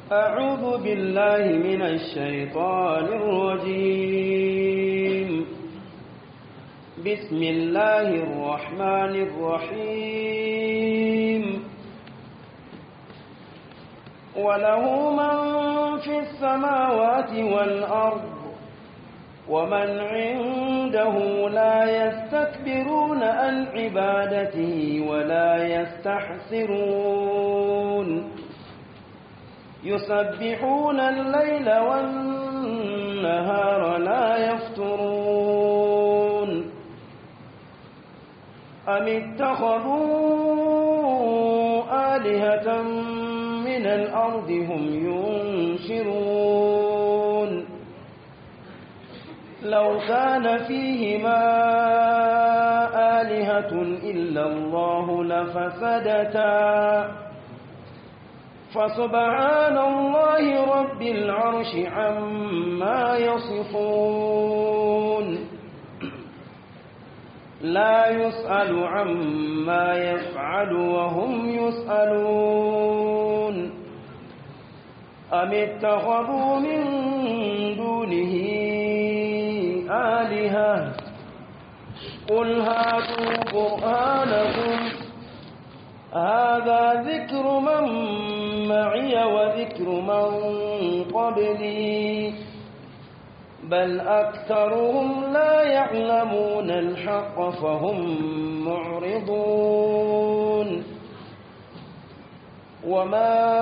أعوذ بالله من الشيطان الرجيم بسم الله الرحمن الرحيم وله من في السماوات والأرض ومن عنده لا يستكبرون عن عبادته ولا يستحسرون يسبحون الليل والنهار لا يفترون أم اتخذوا آلهة من الأرض هم ينشرون لو كان فيهما آلهة إلا الله لفسدتا فسبحان الله رب العرش عما يصفون لا يسأل عما يفعل وهم يسألون أم اتخذوا من دونه آلهة قل هاتوا برهانكم هذا ذكر من معي وذكر من قبلي بل أكثرهم لا يعلمون الحق فهم معرضون وما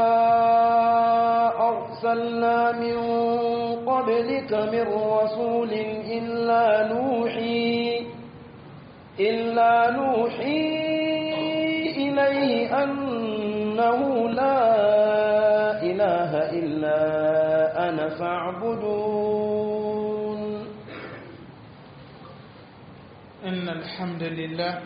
أرسلنا من قبلك من رسول إلا نوحي إلا نوحي إليه أنه لا إله إلا أنا فاعبدون إن الحمد لله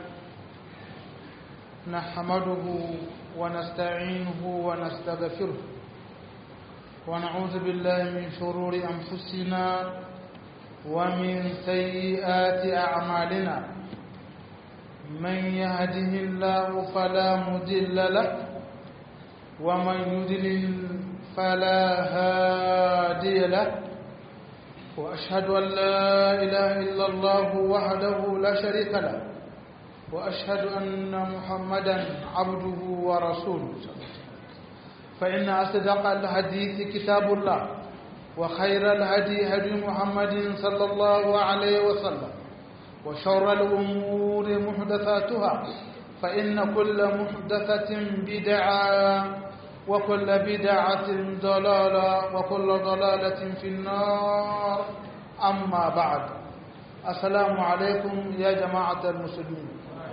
نحمده ونستعينه ونستغفره ونعوذ بالله من شرور أنفسنا ومن سيئات أعمالنا من يهده الله فلا مضل له ومن يضلل فلا هادي له وأشهد أن لا إله إلا الله وحده لا شريك له وأشهد أن محمدا عبده ورسوله فإن أصدق الحديث كتاب الله وخير الهدي هدي محمد صلى الله عليه وسلم وشر الأمور محدثاتها فإن كل محدثة بدعة وكل بدعة ضلالة وكل ضلالة في النار أما بعد السلام عليكم يا جماعة المسلمين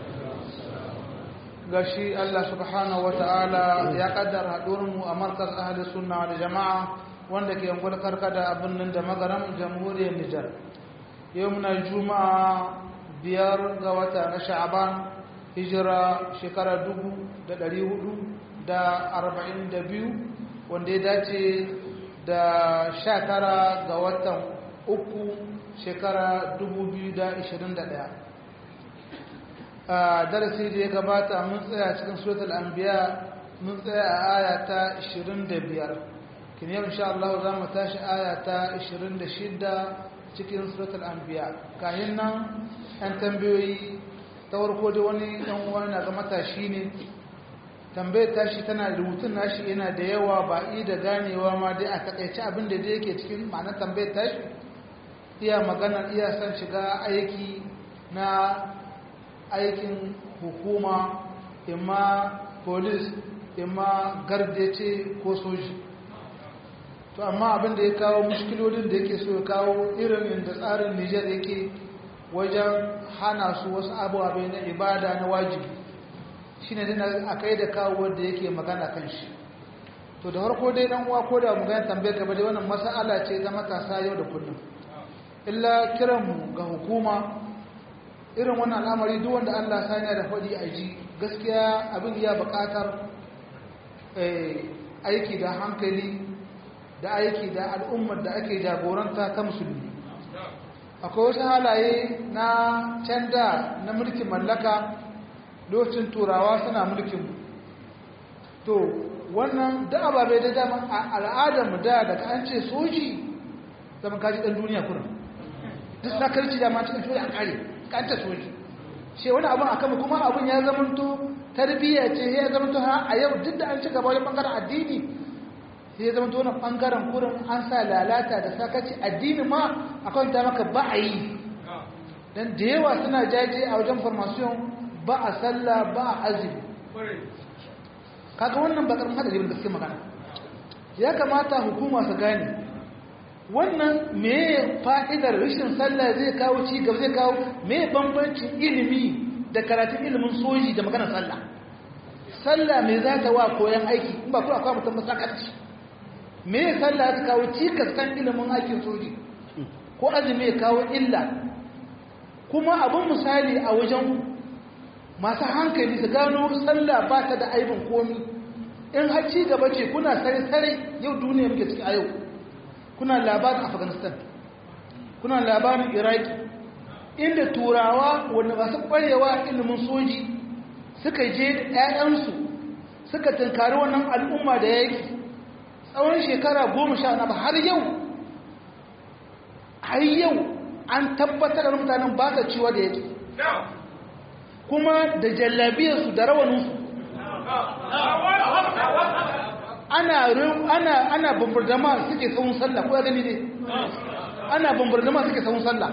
gashi Allah subhanahu wata'ala ya kaddara haɗurinmu a markas ahli sunna da jama'a wanda ke yankun karkada a birnin da magaram jamhuriyar Nijar yau muna juma'a biyar ga wata na sha'aban hijira shekara dubu da ɗari hudu da arba'in da biyu wanda ya dace da sha tara ga watan uku shekara dubu biyu da ishirin da ɗaya a darasi da ya gabata mun tsaya cikin suratul anbiya mun tsaya a aya ta 25 kin yau insha Allah za mu tashi aya ta 26 cikin suratul anbiya kayan nan an tambayoyi ta farko da wani dan uwa na ga matashi ne tambayar tashi tana rubutun nashi yana da yawa ba i da ganewa ma dai a takaice abin da yake cikin ma'anar tambayar tashi iya magana iya son shiga aiki na aikin hukuma imma polis imma gardace ko soji to amma abin da ya kawo mushkilolin da yake so ya kawo irin inda tsarin nijar yake wajen hana su wasu abubuwa na ibada na wajibi shi ne dina a kai da kawo wanda yake magana kan shi to da harko dai dan uwa ko da mu gani tambayar ka ba dai wannan mas'ala ce ta matasa yau da kullum illa kiranmu ga hukuma irin wannan al'amari duk wanda Allah sani da faɗi a ji gaskiya abin ya buƙatar aiki da hankali da aiki da al'ummar da ake jagoranta ta musulmi akwai wasu halaye na canda na mulkin mallaka lokacin turawa suna mulkin to wannan da ababe da dama a al'adar mu da daga an ce soji zaman kaji dan duniya kurin duk sakarci da ma cikin soji an kare kan ta soji ce wani abin akan mu kuma abin ya zamanto tarbiyya ce ya zamanto ha a yau duk da an ci gaba wajen bangaren addini sai ya zamanto wannan bangaren kurin an sa lalata da sakaci addini ma akan ta maka ba a yi dan da yawa suna jaje a wajen formation ba a sallah ba a azumi kaga wannan bakar hadari da gaske magana ya kamata hukuma su gane wannan me fa'idar rashin sallah zai kawo ci gaba zai kawo me bambancin ilimi da karatun ilimin soji da maganar sallah sallah me za ta wa koyan aiki in ba kuma akwai mutum masakarci me sallah ta kawo cikas kan ilimin aikin soji ko azumi ya kawo illa kuma abin misali a wajen masu hankali su gano sallah ba ta da aibin komi in har ci gaba ce kuna sare-sare yau duniya muke ciki a yau kuna labarin afghanistan kuna labarin iraki inda turawa wanda masu kwarewa ilimin soji suka je da 'ya'yansu suka tunkari wannan al'umma da yaki tsawon shekara goma sha na har yau har yau an tabbatar da mutanen ba ta ciwa da yake kuma da jallabiyarsu da rawaninsu ana ana ana bambardama suke tsawon sallah ko ya gani ne ana bambardama suke tsawon sallah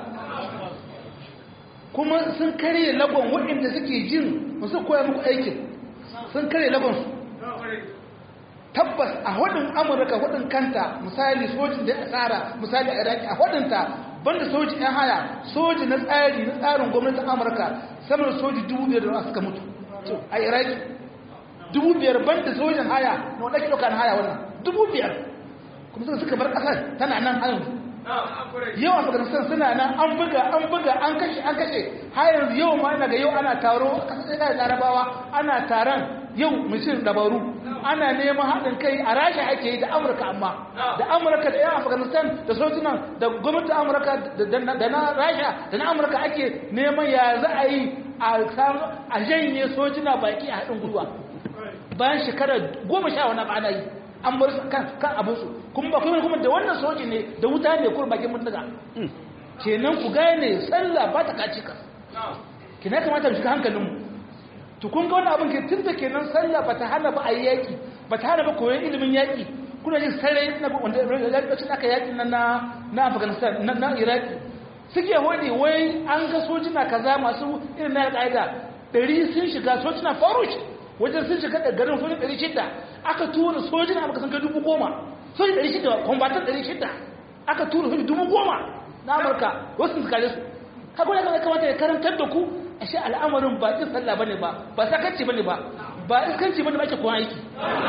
kuma sun karye lagon waɗanda suke jin musu koya muku aikin sun karye lagonsu tabbas a hudun amurka hudun kanta misali sojin da ya tsara misali a iraki a hudunta banda soji yan haya soji na tsari na tsarin gwamnatin amurka sama da soji dubu biyar da suka mutu a iraki dubu biyar banda sojin haya na wadda ɗauka na haya wannan dubu biyar kuma suka suka bar ƙasar tana nan hayan yau afghanistan suna nan an buga an buga an kashe an kashe har yanzu yau ma ina ga yau ana taro a ƙasar ɗaya da larabawa ana taron yau mishin dabaru ana neman haɗin kai a rasha ake yi da amurka amma da amurka da yan afghanistan da sojinan da gwamnatin amurka da na rasha da na amurka ake neman ya za a yi a janye sojina baki a haɗin gwiwa bayan shekara goma sha wani ba ana yi an bar kan abinsu kuma ba kuma kuma da wannan soji ne da wuta ne kuma bakin mutuka kenan ku gane sallah ba ta kaci ka kina kamata mu shiga hankalinmu to kun ga wannan abin ke tun da kenan sallah ba ta hana ba a yi yaƙi ba ta hana ba koyon ilimin yaƙi kuna jin sarai na wanda lokacin aka yaƙi na na afghanistan na iraki suke hodi wai an ga sojina kaza masu irin na alƙa'ida ɗari sun shiga sojina farush wajen sun shiga garin sojin ɗari shida aka tura sojina amurka sun kai dubu goma sojin ɗari shida kwambatan ɗari shida aka tura sojin dubu goma na amurka wasu su kare su haka wani kamata ya karantar da ku ashe al'amarin ba ƙin sallah bane ba ba sakanci bane ba ba iskanci bane ba ake kuma aiki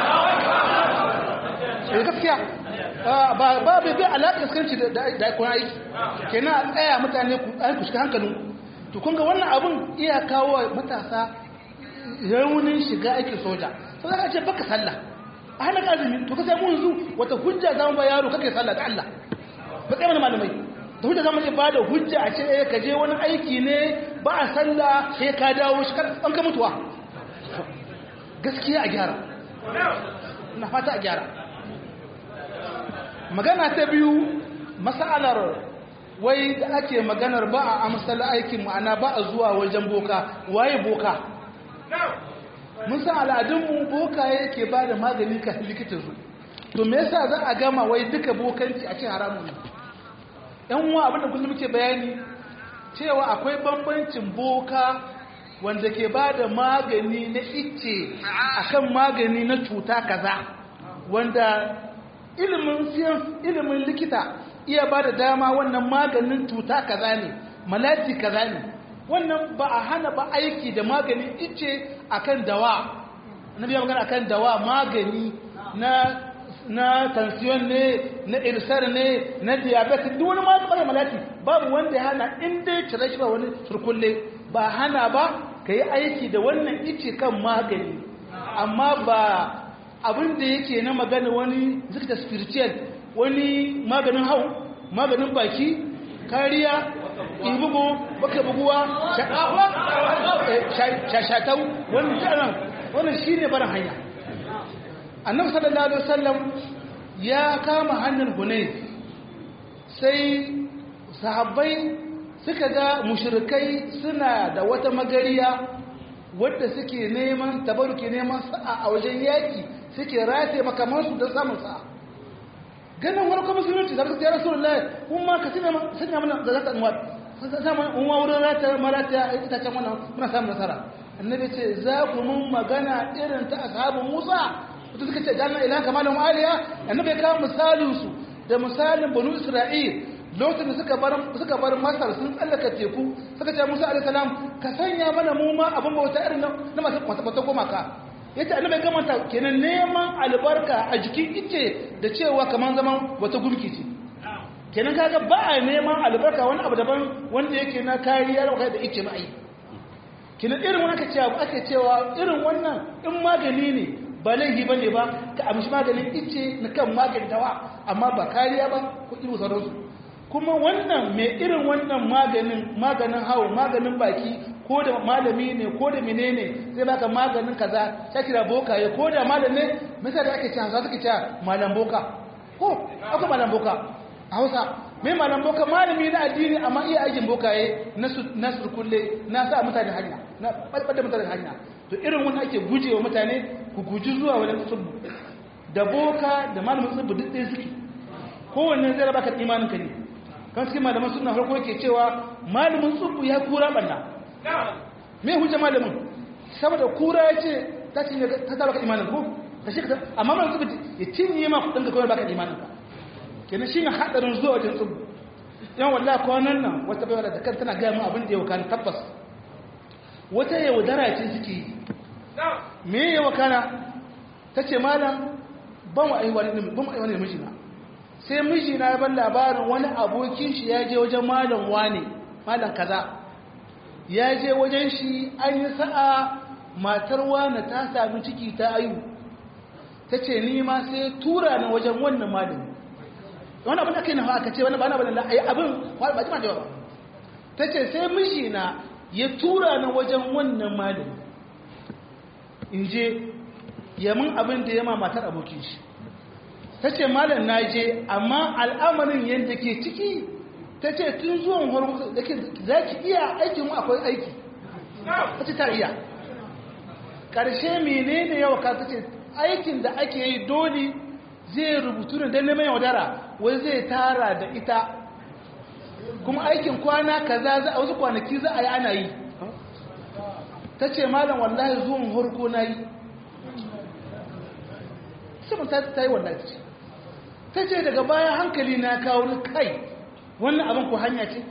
eh gaskiya ba ba bai bai alaƙa iskanci da kuma aiki kenan a tsaya mutane ku ai ku shiga hankalin to kun ga wannan abun iya kawo matasa raunin shiga aikin soja sai ka ce baka sallah a hana azumi to ka sai mu yanzu wata hujja za mu ba yaro kake sallah da Allah ba kai mana malamai da hujja zama ba da hujja a ce ka je wani aiki ne ba a sallah sai ka dawo shi an ka mutuwa gaskiya a gyara na fata a gyara magana ta biyu masalar wai da ake maganar ba a amsal aikin ma'ana ba a zuwa wajen boka waye boka mun san al'adunmu boka yake ba da magani ka likita su to me yasa za a gama wai duka bokanci a ce haramun ne yan uwa abinda kullum muke bayani cewa akwai bambancin boka wanda ke ba da magani na icce akan magani na cuta kaza wanda ilimin ilimin likita iya ba da dama wannan maganin cuta kaza ne malati kaza ne wannan ba a hana ba aiki da maganin icce akan dawa na biya magana akan dawa magani na na tansiyon ne na irsar ne na diabetes duk wani maganin malati babu wanda ya hana in dai cire shi ba wani surkulle ba hana ba ka yi aiki da wannan ice kan magani amma ba abin da yake na magana wani zikta spiritual wani maganin hau maganin baki kariya ibugu baka buguwa shashatau wani tsanan wannan shi ne barin hanya annabi sallallahu alaihi wasallam ya kama hannun hunayf sai sahabbai suka ga mushrikai suna da wata magariya wadda suke neman tabaruke neman sa'a a wajen yaki suke rataye makamansu don samun sa'a ganin wani kuma musulunci da ya rasu lullahi kun ma ka sanya mana da zata anwar samun unwa wurin rata marata a itacen wannan muna samun nasara annabi ce za ku mun magana irin ta ashabin musa wata suka ce jami'a ilaha kamalin aliya annabi ya kawo misalinsu da misalin banu isra'il lokacin da suka bar suka bar masar sun tsallaka teku suka ce musa alaihi salam ka sanya mana mu ma abin bauta irin na masu mata gumaka yace annabi gamanta kenan neman albarka a jikin ice da cewa kaman zaman wata gurki ce kenan kaga ba a neman albarka wani abu daban wanda yake na kariya da ice ma ai kenan irin wannan aka cewa ake cewa irin wannan in magani ne ba laifi bane ba ka amshi maganin ice na kan magani dawa amma ba kariya ba ko irin sauransu kuma wannan mai irin wannan maganin maganin hawo maganin baki ko da malami ne ko da menene zai baka maganin kaza ta kira bokaye ko da malam ne misali ake cewa za su ke cewa malam boka ko akwai malam boka a hausa mai malam boka malami na addini amma iya aikin bokaye na surkulle na sa mutane hanya na ɓalɓar da mutane hanya to irin wani ake gujewa mutane ku guji zuwa wani tsubbu da boka da malamin tsubbu duk ɗaya suke kowanne zai raba ka imanin ka ne kan cikin malaman suna farko yake cewa malamin tsubbu ya kura ɓanna me hujja malamin saboda kura ya ce ta cinye ta ta baka imanin ko ta shi ka amma malamin tsubbu ya cinye ma kuɗin ka kawai baka imanin ka kenan shi ne haɗarin zuwa wajen tsubbu yan wallahi kwanan nan wata bai da kan tana gaya mu abin da ya wakana tabbas wata yaudara ce suke yi me ya wakana ta ce malam ban wa aiwa ne mijina sai mijina ya ban labarin wani abokin shi ya je wajen malam wane malam kaza ya je wajen shi an yi sa'a matar wane ta sami ciki ta ayu ta ce ni ma sai tura ni wajen wannan malami wani abin da kai na aka ce wani ba na bane la'ayi abin ba jima da ba ta ce sai mijina ya tura ni wajen wannan malami in je yamin abin da ya ma matar abokin shi ta ce malam na je amma al'amarin yadda ke ciki ta ce tun zuwan hormuz da ke za ki iya aikin mu akwai aiki ta ce ta iya ƙarshe menene yawa ka ta ce aikin da ake yi dole zai rubutu da dan neman yaudara wai zai tara da ita kuma aikin kwana kaza za a wasu kwanaki za a yi ana yi ta ce malam wallahi zuwan harko na yi saman ta yi wallahi ce ta ce daga baya hankali na kawo ni kai wannan abin ko hanya ce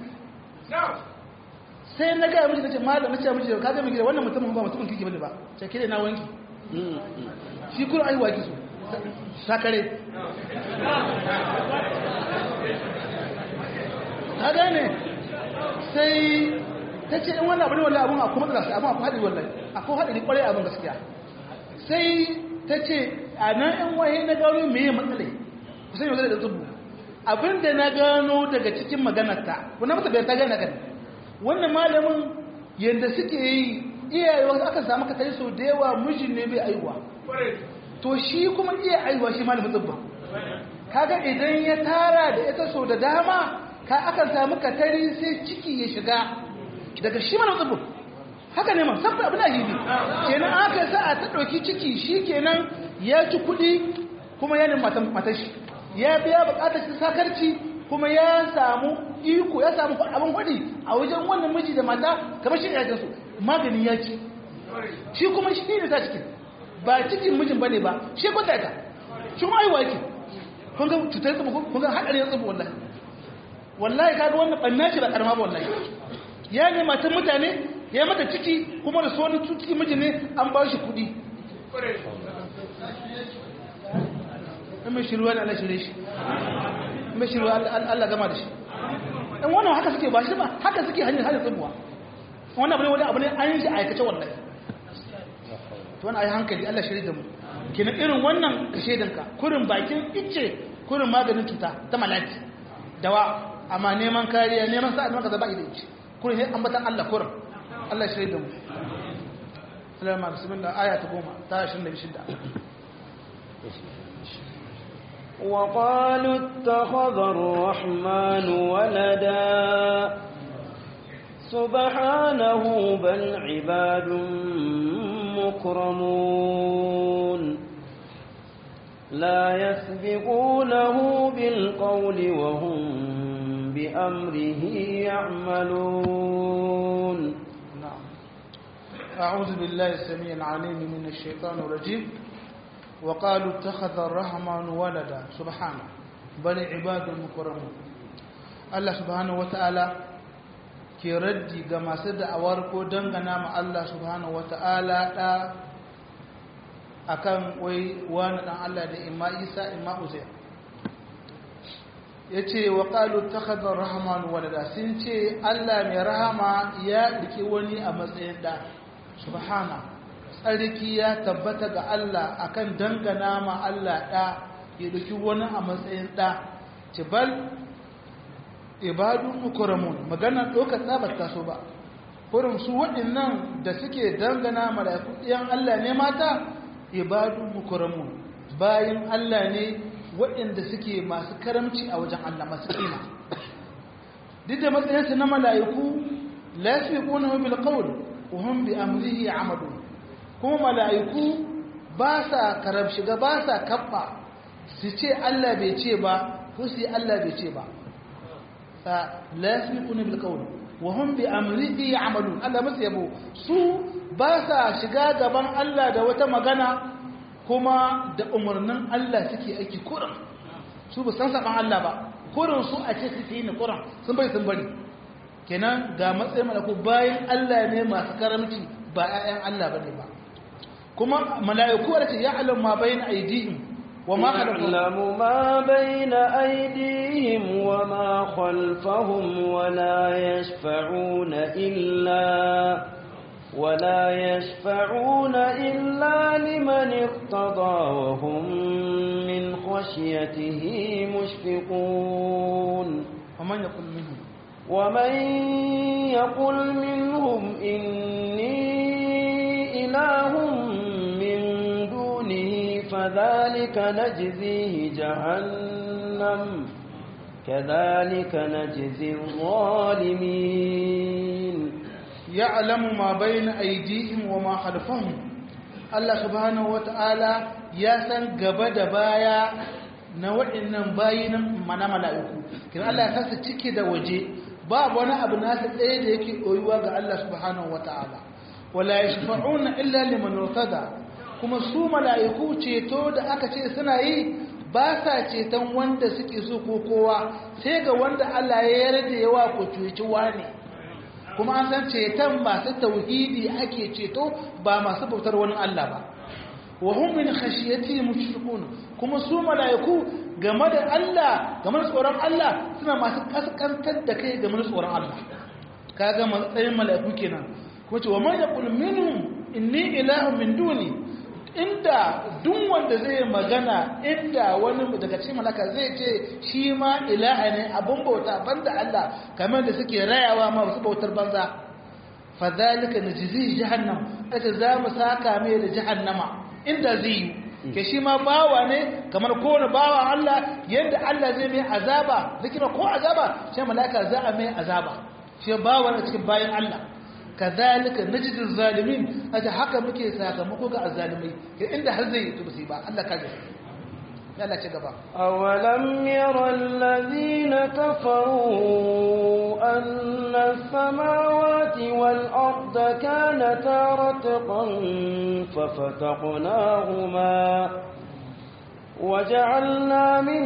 sai na gaya miji na ce malam na ce miji ka zai gida wannan mutumin ba mutumin kike bane ba ce kire na wanki shi kuma aiwa ki so sakare ta gane sai ta ce in wannan abu ne wallahi abun a kuma tsara abun akwai haɗari wallahi akwai haɗari ƙwarai abin gaskiya sai ta ce a nan yan waye na gano me ya matsalai kusan yau da zubu abin da na gano daga cikin maganarta wannan mata bai ta gane kan wannan malamin yadda suke yi iyaye wasu aka samu ka tare sau da yawa mijin ne bai aiwa to shi kuma iya aiwa shi malamin tsibba kaga idan ya tara da ita sau da dama ka akan samu katari sai ciki ya shiga daga shi malamin tsibba haka ne ma saboda abin ajibi kenan aka sa a ta ɗauki ciki shi kenan ya ci kuɗi kuma ya nemi matan shi ya biya buƙatar shi sakarci kuma ya samu iko ya samu abin kwaɗi a wajen wannan miji da mata kamar shi ya su magani ya ci shi kuma shi ne ta cikin ba cikin mijin bane ba shi kwanta ta shi kuma aiwa yake kun ga cutar tsubu kun ga hadari ya tsubu wallahi wallahi kaga wannan banna shi ba karama ba wallahi ya ne matan mutane ya mata ciki kuma da so wani cikin mijin ne an ba shi kuɗi in mai shiruwa da Allah shirye shi in mai shiruwa Allah gama da shi in wannan haka suke ba shi ba haka suke hanyar hanyar tsubuwa wannan abu ne wani abu ne an yi aikace wallahi to wani ayi hankali Allah shirye da mu kina irin wannan kashe danka kurin bakin icce kurin maganin cuta ta malaki dawa amma neman kariya neman sa'a maka zaba idan icce kurin ne ambatan Allah kurin Allah shirye da mu Salama bismillah aya ta goma ta 26 وقالوا اتخذ الرحمن ولدا سبحانه بل عباد مكرمون لا يسبقونه بالقول وهم بأمره يعملون نعم أعوذ بالله السميع العليم من الشيطان الرجيم وقالوا اتخذ الرحمن ولدا سبحانه بل عباد مكرمون الله سبحانه وتعالى ke raddi ga masu da'awar ko dangana ma Allah subhanahu wata'ala da akan wai wani dan Allah da imma Isa imma Uzair yace wa qalu takhadha ar-rahman walada sun ce Allah mai rahama ya riki wani a matsayin da subhana tsarki ya tabbata ga Allah akan dangana ma Allah da ya riki wani a matsayin da bal ibadun mukramun magana dokar tsabar taso ba kurin su waɗannan da suke dangana mala'iku ɗiyan Allah ne mata ibadun mukramun bayan Allah ne waɗanda suke masu karamci a wajen Allah masu kima duk da matsayinsu na mala'iku la yasbiquna bil qawl wa hum bi amrihi amadun kuma mala'iku ba sa karab shiga ba sa kabba su ce Allah bai ce ba ko su Allah bai ce ba la yasbiquna bil qawl wa hum bi amrihi ya'malun Allah masu yabo su ba sa shiga gaban Allah da wata magana kuma da umarnin Allah suke aiki kurin su ba san saban Allah ba kurin su a ce su yi ni kurin sun bai sun bari kenan ga matsayin malaku bayan Allah ne masu karamci ba 'ya'yan Allah bane ba kuma mala'iku da ce ya'lamu ma bayna aydihim يعلم ما بين أيديهم وما خلفهم ولا يشفعون إلا ولا يشفعون إلا لمن ارتضى وهم من خشيته مشفقون ومن يقول منهم ومن يقل منهم إني إله من دونه فذلك نجزيه جهنم كذلك نجزي الظالمين يعلم ما بين أيديهم وما خلفهم الله سبحانه وتعالى يسن قبد بايا na waɗannan bayinan mana mala'iku kina Allah ya sasa ciki da waje babu wani abu nasa ɗaya da yake ɗoyuwa ga Allah subhanahu wa ta'ala wala ya shafa'una illa liman rotada kuma su mala'iku ceto da aka ce suna yi ba sa ceton wanda suke so ko kowa sai ga wanda Allah ya yarda yawa ko cuci ne kuma an san ceton masu tauhidi ake ceto ba masu bautar wani Allah ba wa hum min khashiyati mushfiqun kuma su malaiku game da Allah game da tsoron Allah suna masu kaskantar da kai game da tsoron Allah kaga matsayin malaiku kenan kuma ce wa man yaqul minhum inni ilahun min duni inda duk wanda zai magana inda wani daga cikin malaka zai ce shi ma ilaha ne abun bauta banda Allah kamar da suke rayawa ma wasu bautar banza fa zalika najzi jahannam ata za mu saka mai da jahannama inda zai yi ke shi ma bawa ne kamar kowane bawa Allah yadda Allah zai mai azaba zikira ko azaba shi malaka za a mai azaba shi bawa ne cikin bayan Allah kazalika najidul zalimin aje haka muke sakamako ga azzalimai ke inda har zai yi musiba Allah kaje Allah ci gaba awalam yara alladhina kafaru anna as-samawati wal arda kanata ratqan fafataqnahuma وجعلنا من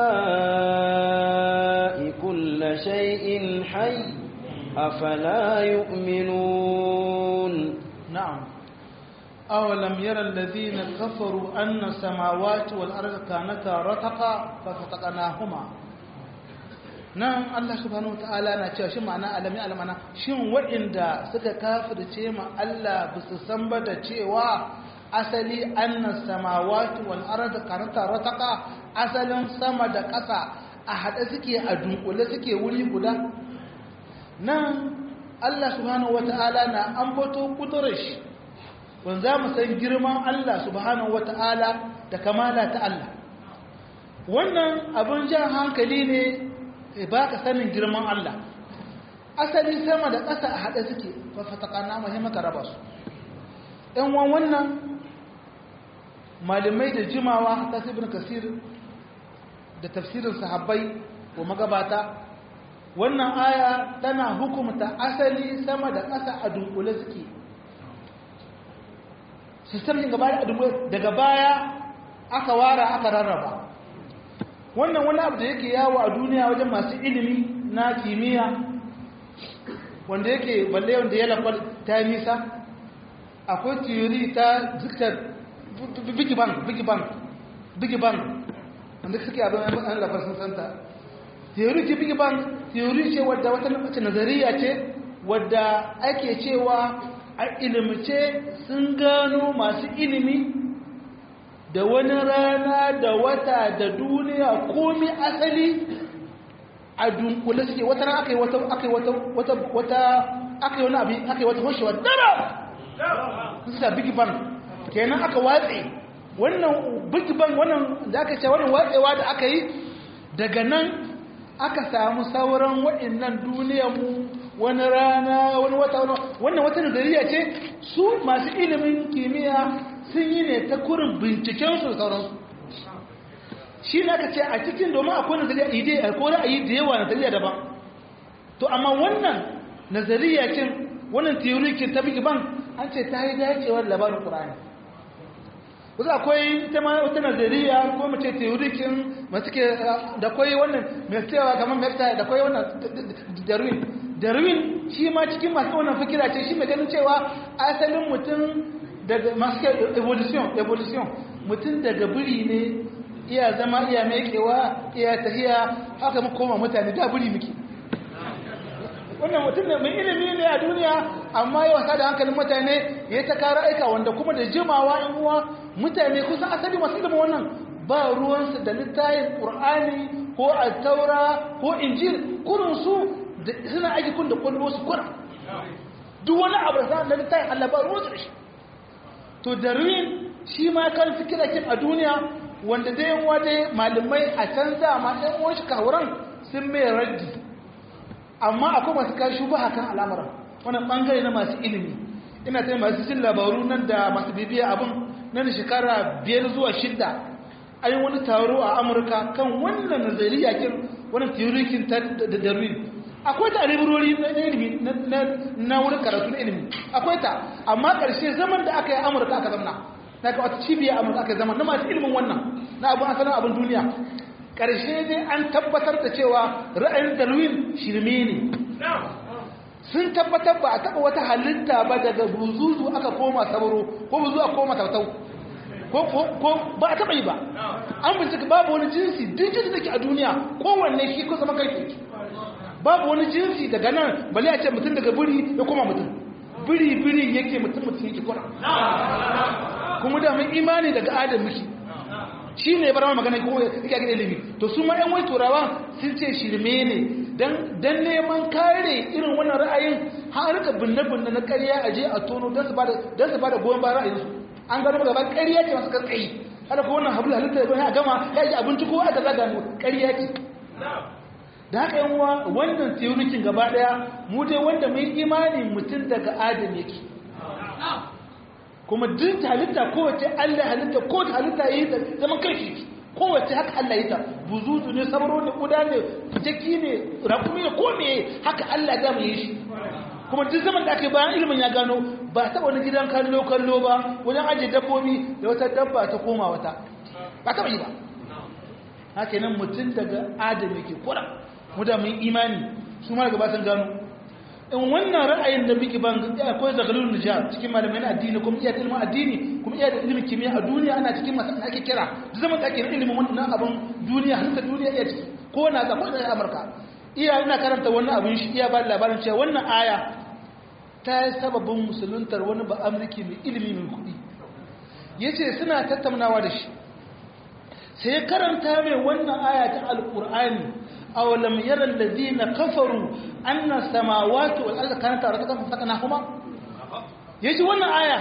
الماء كل شيء حي أفلا يؤمنون نعم أولم يرى الذين كفروا أن السماوات والأرض كانتا رتقا ففتقناهما nan Allah subhanahu wataala na cewa shi ma'ana alami alamana shin waɗanda suka kafirce ma Allah ba su san ba da cewa asali annas samawati wal arda kanata rataqa asalin sama da ƙasa a haɗe suke a dunkule suke wuri guda nan Allah subhanahu wata'ala na ambato kudurar shi wanda za mu san girman Allah subhanahu wata'ala da kamala ta Allah wannan abin jan hankali ne ba ka sanin girman Allah asali sama da ƙasa a haɗe suke fafatakana mahimmata raba su ‘yan wan wannan malamai da jimawa ta sibin kasir da tafsirin sahabbai ko magabata wannan aya tana hukumta asali sama da ƙasa a dunkule suke sistemin gaba da dunkule daga baya aka wara aka rarraba wannan wani abu da yake yawo a duniya wajen masu ilimi na kimiyya wanda yake balle wanda ya lafar ta nisa akwai theory ta ziktar big bang big bang big bang wanda suke abin an lafar sun santa theory ce big bang theory ce wadda wata lokaci nazariya ce wadda ake cewa a ilimce sun gano masu ilimi da wani rana da wata da duniya komi asali a dunkule suke wata ran aka yi wata aka yi wata wata wata aka yi wani abin aka yi wata hoshewa dara su da big bang kenan aka watse wannan big bang wannan da aka ce wannan watsewa da aka yi daga nan aka samu sauran waɗannan duniyar mu wani rana wani wata wannan wata nazariya ce su masu ilimin kimiyya sun yi ne ta kurin binciken su sauransu shi ne aka ce a cikin domin akwai nazariya ide akwai ra'ayi da yawa nazariya daban to amma wannan nazariya kin wannan theory kin ta bigi ban an ce ta yi dacewar labarin qur'ani wasu akwai ita ma wata nazariya ko mu ce theory kin masu ke da akwai wannan mai cewa kamar mai da akwai wannan darwin darwin shi ma cikin masu wannan fikira ce shi mai ganin cewa asalin mutum daga masu evolution evolution mutum daga biri ne iya zama iya mekewa iya tahiya haka mu koma mutane da buri muke wannan mutum ne mai ilimi ne a duniya amma ya wasa da hankalin mutane ya ta kara aika wanda kuma da jimawa in uwa mutane kusan asali masu ilimin wannan ba ruwansu da littayin ƙur'ani ko taura ko injil kurin su suna aiki kun da kwallo su kura duk wani abu da na littayin allah ba ruwansu da shi to darwin shi ma kan fikira kin a duniya wanda dai yan wade malamai a can dama ɗan uwan shi kawuran sun mai raddi amma akwai masu kai shubaha kan al'amuran wannan bangare na masu ilimi ina ta masu jin labaru nan da masu bibiya abin nan shekara biyar zuwa shidda an yi wani taro a amurka kan wannan nazariya kin wannan teorikin ta da darwin akwai ta aliburori na ilimi na wurin karatu na ilimi akwai ta amma ƙarshe zaman da aka yi amurka aka zamna na ga wata cibiya amurka aka zama na masu ilimin wannan na abu asalin abin duniya ƙarshe dai an tabbatar da cewa ra'ayin darwin shirme ne sun tabbatar ba a taɓa wata halitta ba daga buzuzu aka koma sabaro ko buzu a koma tautau ko ba a taɓa yi ba an bincika babu wani jinsi duk jinsi da ke a duniya kowanne shi ko zama kai babu wani jinsi daga nan bale a ce mutum daga biri ya koma mutum biri biri yake mutum mutum yake kora kuma da mun imani daga adam miki shi ne bar magana ko yake ga ilimi to su ma ƴan wai turawa sun ce shirme ne dan dan neman kare irin wannan ra'ayin har rika binne binne na ƙarya a je a tono dan su bada dan su bada goyon bayan ra'ayin su an gano gaba ƙarya ce masu karkai hada ko wannan hablu halitta ya a gama ya ji abinci ko aka zaga mu ƙarya ce da haka yan uwa wannan teorikin gaba daya mu dai wanda mun imani mutum daga adam yake kuma duk halitta kowace Allah halitta ko halitta yi da zaman kai kowace haka Allah yi ta buzuzu ne sabaro ne kuda ne jaki ne rakumi ne ko me haka Allah ya mu yi shi kuma duk zaman da ake bayan ilimin ya gano ba ta wani gidan kallo kallo ba wajen ajiye dabbobi da wata dabba ta koma wata ba ta yi ba haka nan mutum daga adam yake kura mu da mun imani su ma gaba sun gano in wannan ra'ayin da muke ban akwai zagalun nijar cikin malamai na addini kuma iya da ilimin addini kuma iya da ilimin kimiyya a duniya ana cikin masu ake kira duk zaman da ake da ilimin wannan abin duniya halitta duniya iya ciki ko na zaɓo da amurka iya ina karanta wannan abin shi iya ba da labarin cewa wannan aya ta yi sababin musuluntar wani ba amurki mai ilimi mai kuɗi ya ce suna tattaunawa da shi sai ya karanta mai wannan aya ta alƙur'ani awalam yara alladhina kafaru anna samawati wal arda kanat ratqan fasaknahuma yaji wannan aya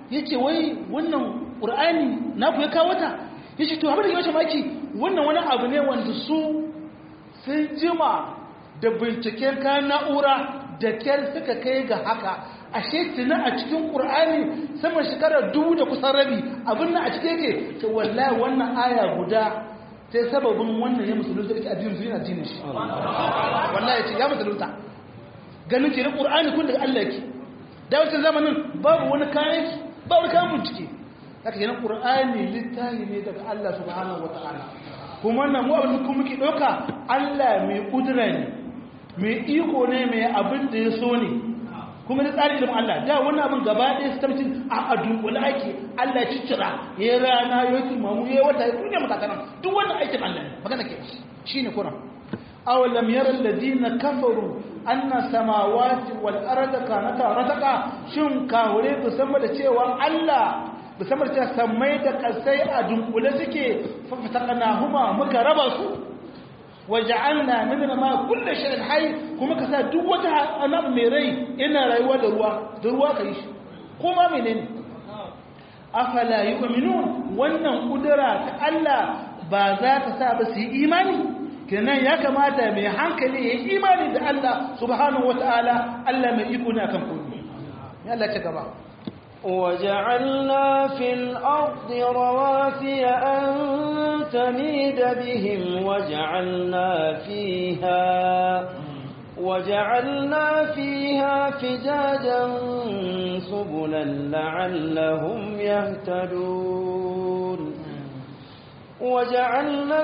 yace wai wannan qur'ani na ku ya kawo ta yace to abin da yake maki wannan wani abu ne wanda su sun jima da binciken kayan na'ura da kyar suka kai ga haka ashe tuna a cikin ƙur'ani sama shekarar dubu da kusan rabi abin nan a cikin yake ce wallahi wannan aya guda sai sababin wannan ya musulunta da addinin zuwa addinin shi wallahi ce ya musulunta ganin ke na ƙur'ani kun daga Allah yake da wancan zamanin babu wani kayan ba wani kayan bincike haka kenan ƙur'ani littafi ne daga Allah subhanahu wataala kuma wannan mu abin da kuma muke ɗauka Allah mai ƙudura ne mai iko ne mai abin da ya so ne kuma da tsari ilimin Allah da wani abin gaba ɗaya su tabbacin a adunkula ake Allah ya ciccira ya rana ya yi mamu ya wata ya duniya makakanan duk wannan aikin Allah ne magana ke shi ne kuna awalam yara alladina kafaru anna samawati wal arda kanata rataka shin kawure ku san da cewa Allah ku san da cewa sammai da kasai a dunkule suke fa fataqnahuma muka raba su waja'alna minna ma kullu shay'in hayy kuma ka sa duk wata anab mai rai ina rayuwa da ruwa da ruwa kai shi kuma menene afala yu'minun wannan kudura ta Allah ba za ta sa ba su yi imani kenan ya kamata mai hankali ya yi imani da Allah subhanahu wataala Allah mai iko ne akan komai ya Allah ta gaba وجعلنا في الأرض رواسي أن تميد بهم وجعلنا فيها وجعلنا فيها فجاجا سبلا لعلهم يهتدون وجعلنا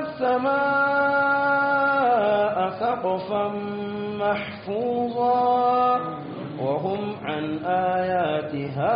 السماء سقفا محفوظا وهم عن آياتها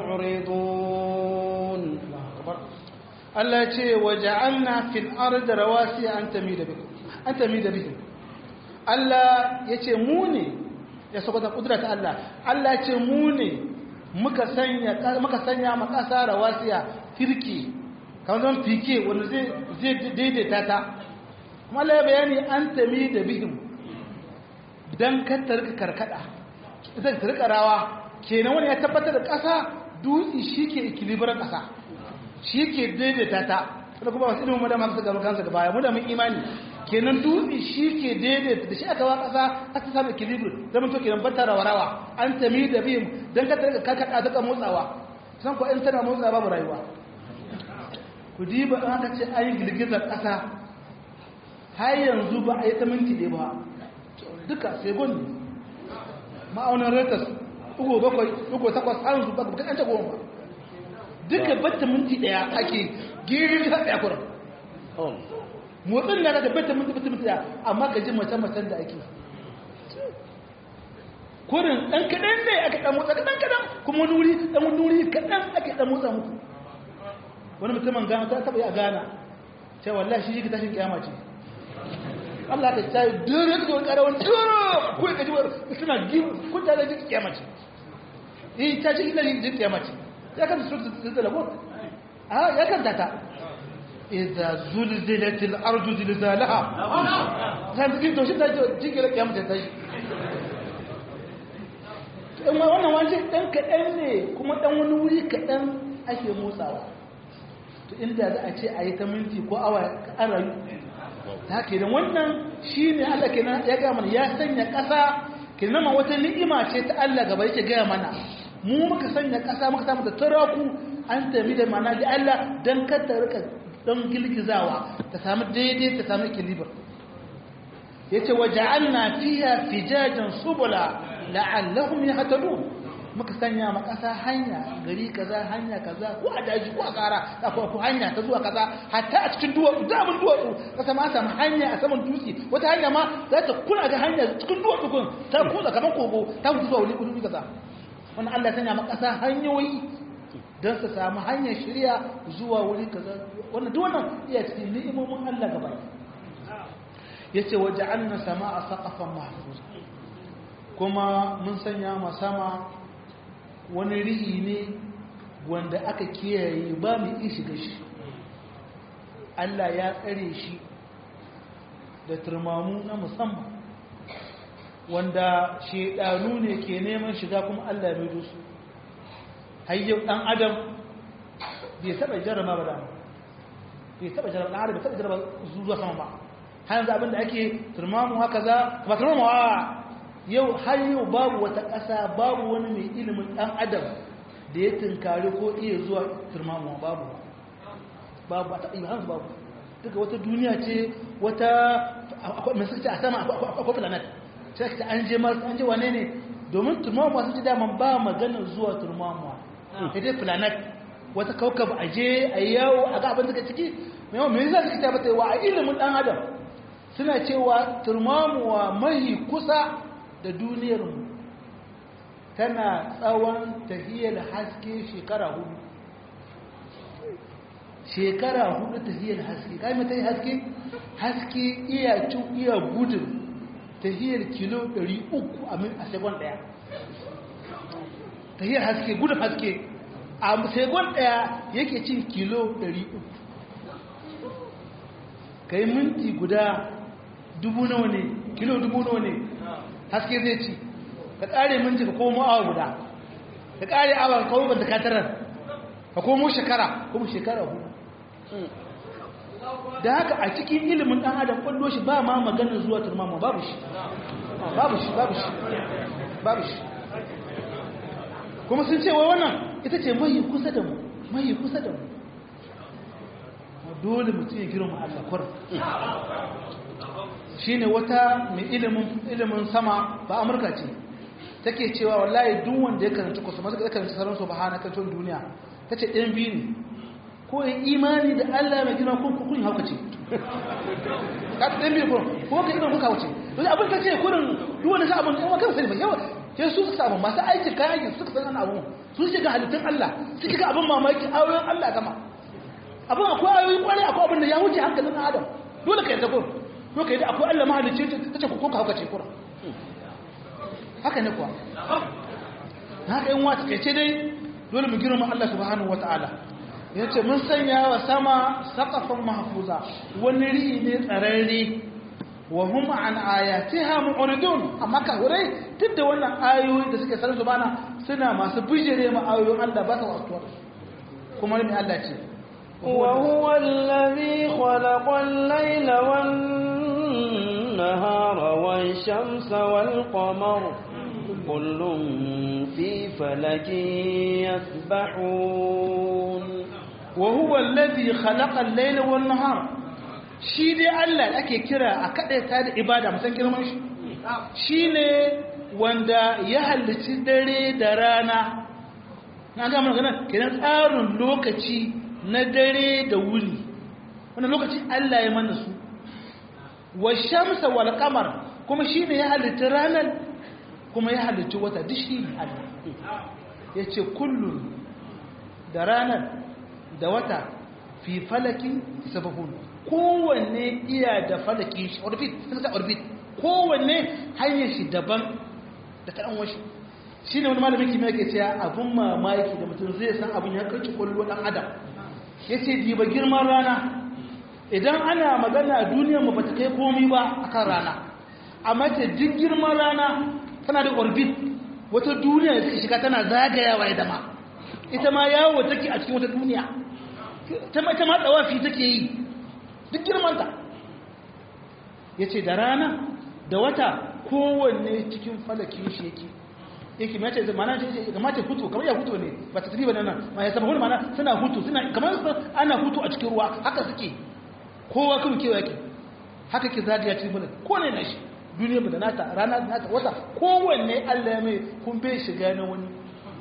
معرضون Allah ce waja'alna fil ardi rawasiya an tamida bikum an tamida bihim Allah yace mu ne ya saboda kudrat Allah Allah ce mu ne muka sanya muka sanya ma kasa rawasiya firki kamar zan fike wanda zai zai daidaita ta kuma Allah ya bayani an tamida bihim dan ka tarka karkada zai tarka rawa kenan wani ya tabbatar da kasa dutse shike ikilibar kasa shi ke daidaita ta da kuma wasu ilimin madama su gaba kansa gaba mu da mun imani kenan dutse shi ke daidaita da shi aka wa kasa aka samu equilibrium zaman to kenan bata rawa an tami da bim dan ka tarka ka kada daga motsawa san ko in tana motsawa babu rayuwa ku diba an aka ce ayi girgizar kasa har yanzu ba a yi ta minti ɗaya ba duka sai gondi ma'aunin retas ugo bakwai ugo takwas har yanzu ba ka ta goma ba duka batta minti daya ake girin ta daya kurin motsin na da batta minti batta minti daya amma ka ji mace macen da ake kurin dan kadan ne aka dan motsa kadan kadan kuma wani wuri dan wani wuri kadan ake dan motsa muku wani mutumin gana ta taba yi a gana sai wallahi shi shi tashin kiyama ce Allah ta tsaye dole ka wani karawan dole ko ka ji suna gibu kun da ji kiyama ce eh ta ji ina ji kiyama ce ya kan su zilzala ko a ya kan data idza zulzilatil ardu zilzalaha zan ji to shi da jigila kiyama ta tashi in ma wannan wani dan kaɗan ne kuma dan wani wuri kaɗan ake motsawa to inda za a ce a yi ta minti ko awa an rayu ta ke da wannan shi ne Allah kenan ya gaya mana ya sanya ƙasa kenan ma wata ni'ima ce ta Allah gaba yake gaya mana mu muka sanya ƙasa muka samu da turaku an tafi da mana da Allah don kata rika don girgizawa ta samu daidai ta samu kilibar ya ce wa ja'alna fiya fijajen subula la'allahum yahtadun muka sanya ma ƙasa hanya gari kaza hanya kaza ko a daji ko a kara ko hanya ta zuwa kaza hatta a cikin duwatsu da abin duwatsu kasa ma samu hanya a saman dutse wata hanya ma za ta kula ga hanya cikin duwatsu kun ta kuza kamar kogo ta mutu zuwa wuri wuri kaza wani Allah sanya makasa hanyoyi don su samu hanyar shirya zuwa wuri kaza wannan duk wannan iya cikin ni'imomin Allah gaba yace waje anna sama'a saqafan mahfuz kuma mun sanya ma sama wani ri'i ne wanda aka kiyaye ba mu yi shiga shi Allah ya tsare shi da turmamu na musamman wanda shedanu ne ke neman shiga kuma Allah ya maido su hayyau ɗan adam bai taɓa jarraba ba dama bai taɓa jarraba ɗan adam bai taɓa jarraba zuwa sama ba har yanzu abinda ake turmamu haka za ba turmamu a yau har yau babu wata ƙasa babu wani mai ilimin ɗan adam da ya tunkari ko iya zuwa turmamu babu babu a taɓa yi hansu babu duka wata duniya ce wata mai suka ce a sama akwai planet sai ka ce an je mars an je wane ne domin turmamuwa sun ce daman ba maganar zuwa turmamuwa ta dai planet wata kaukab a je a yi yawo a ga abin da ciki mai yawan mai zai suka tabbata wa a ilimin dan adam suna cewa turmamuwa mahi kusa da duniyarmu tana tsawon tahiyar haske shekara hudu shekara hudu tahiyar haske kai mata yi haske haske iya cin iya gudun tahiyar kilo 300 a min a segon daya tahiyar haske gudun haske a segon daya yake cin kilo 300 kai minti guda dubu nawa ne kilo dubu nawa ne haske zai ci ka kare minti ka komo awa guda ka kare awa ka kawo banta katarar ka komo shekara kuma shekara hudu da haka a cikin ilimin ɗan adam ƙwallo shi ba ma maganin zuwa turmama babu shi babu shi babu shi babu shi kuma sun ce wa wannan ita ce mai kusa da mu mai kusa da mu dole mutum ya girma Allah kwar shi ne wata mai ilimin sama ba amurka ce take cewa wallahi duk wanda ya karanta kusa masu ya karanta sauran su ba hana kantun duniya ta ce ɗan biyu ne ko yin imani da Allah mai girma ko kun hauka ce ka ta ɗan biyu ko ko ka imani kuka hauka ce don abin ta ce kurin duk wani sa abin yawa kan sani ba yawa sai su suka samu masu aiki kayan aiki suka san ana abu su shiga halittun Allah su shiga abin mamaki ayoyin Allah gama abin akwai ayoyin kwarai akwai abin da ya wuce hankalin Adam dole ka yarda ko ko ka yarda akwai Allah mahalicci ta ce ko ka hauka ce kurin haka ne kuwa haka yin wata kai ce dai dole mu girma Allah subhanahu wataala ya ce mun sanya wa sama saƙafin mahfuza wani ri'i ne tsararre wa hum an ayatiha mu'ridun amma ka hurai duk da wannan ayoyi da suke sanar bana suna masu bijire ma ayoyin Allah ba su wasuwa kuma ne Allah ce وهو الذي خلق الليل والنهار والشمس والقمر كل في فلك يسبحون وهو الذي خلق الليل والنهار shi dai Allah da ake kira a kaɗaita da ibada musan girman shi shi ne wanda ya halicci dare da rana na gama magana kenan tsarin lokaci na dare da wuni wannan lokaci Allah ya mana su wa shamsa wal qamar kuma shi ne ya halitta ranar kuma ya halitta wata duk shi ne Allah ya ce kullum da ranar da wata fi falakin sabahun kowanne iya da falaki shi orbit sun ta orbit kowanne hanyar shi daban da kaɗan washi shi ne wani malamin kimiyya ke cewa abun mamaki da mutum zai san abin ya karki kwallo ɗan adam ya ce diba girman rana idan ana magana duniyar mu ba ta kai komi ba akan rana amma ta duk girman rana tana da orbit wata duniya da suka shiga tana zagayawa ya dama ita ma yawo take a cikin wata duniya ta mata ma tsawafi take yi duk girmanta ya ce da rana da wata kowanne cikin falakin shi yake yake mai ce mana ce kamar ce hutu kamar ya hutu ne ba ta tafi ba nan ma ya saba wani mana suna hutu suna kamar ana hutu a cikin ruwa haka suke kowa kan kewa yake haka ke zagaya cikin fulak ko ne na shi duniya ba da nata rana da nata wata kowanne allah ya mai kun bai shiga na wani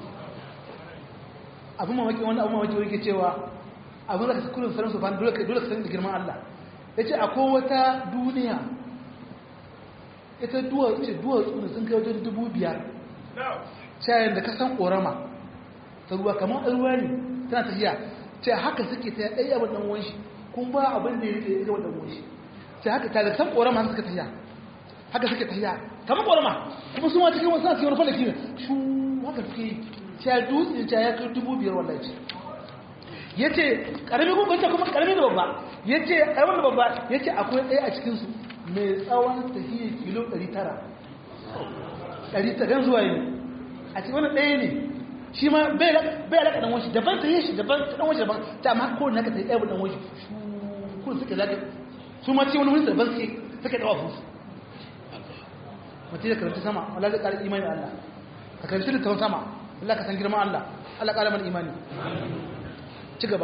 abin mamaki wani abin mamaki wani ke cewa abin da ka kullum sanar su ba dole ka sanar da girman Allah ya ce akwai wata duniya ita duwatsu duwatsu da sun kai wajen dubu biyar shayin da ka san ƙorama ta ruwa kamar ruwa ne tana tafiya ce haka suke ta ɗaya abin ɗan wanshi kun ba abin da ya rike ya ɗan wanshi ce haka ta da san ƙorama suka tafiya haka suke tafiya kamar ƙorama kuma su ma cikin wasu na cikin wani falaki ne shu haka suke yi ce dutse ce ya kai dubu biyar wallahi ya ce ƙarami kuma kuma ƙarami da babba ya ce ƙarami da babba ya ce akwai ɗaya a cikinsu mai tsawon tafiye kilo 900 ɗari ta gan zuwa yi a cikin wani ɗaya ne shi ma bai bai alaka dan wani daban ta yi shi daban dan wani daban ta amma ko naka ta yi ɗaya dan wani kun suka zaka su ma ce wani wani daban suke suka dawa fusu mutum ya karanta sama Allah zai ƙara imani Allah ka karanta littafin sama Allah ka san girman Allah Allah ƙara mana imani ci gaba